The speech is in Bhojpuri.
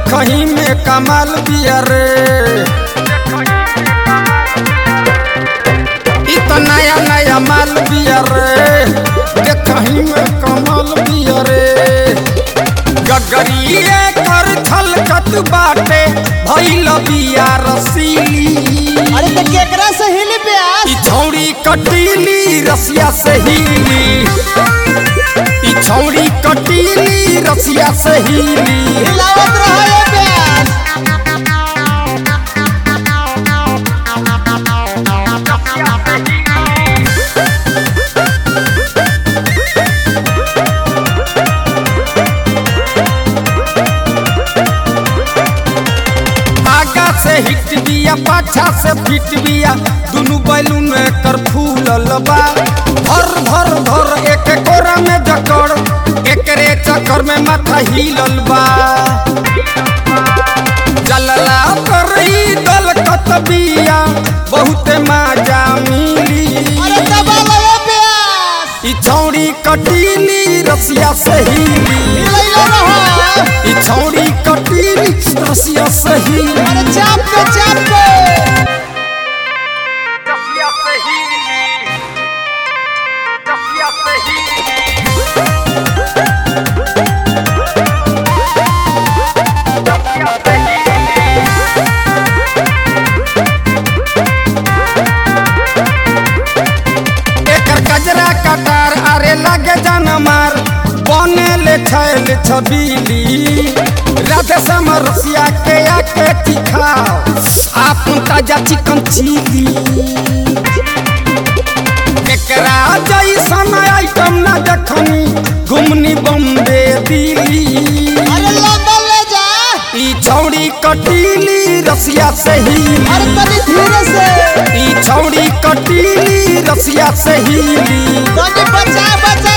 देखही में कमाल बिया रे इ त नया नया माल बिया रे देखही में कमाल बिया रे गगरिए कर छलकत बाटे भइल बिया रसीली अरे तो केकरा से हिली प्यास ई छौरी कटीली रसिया से हीली ई छौरी कटीली रसिया से हीली हिलावत रहो ये प्यास आगा से हिट बिया पाछा से फिट बिया दुनु बैलून कर फूलल बा भर भर भर एक कोरा में जकड़ एकरे चक्कर में माथा हिलल बा जलला पर ही दल कत बिया बहुते माजा मिली अरे दबा लो ये प्यास ई छौरी कटीली रसिया से हीली हिलैलो रहो ई छौरी कटीली रसिया से हीली अरे चाप के चाप के रसिया से हीली रसिया से हीली एकर गजरा कटार अरे लगे जान मार बने ले छैल छबीली राधे समरसिया के आके दिखाओ आपन ताजा चिकन चिली एकरा जैसन आइटम ना देखनी घुमनी बम्बे दिल्ली अरे लंदन ले जा ई छौड़ी कटीली रसिया से हीली अरे तनी धीरे से ई छौड़ी कटीली रसिया से हीली तनी बचा बचा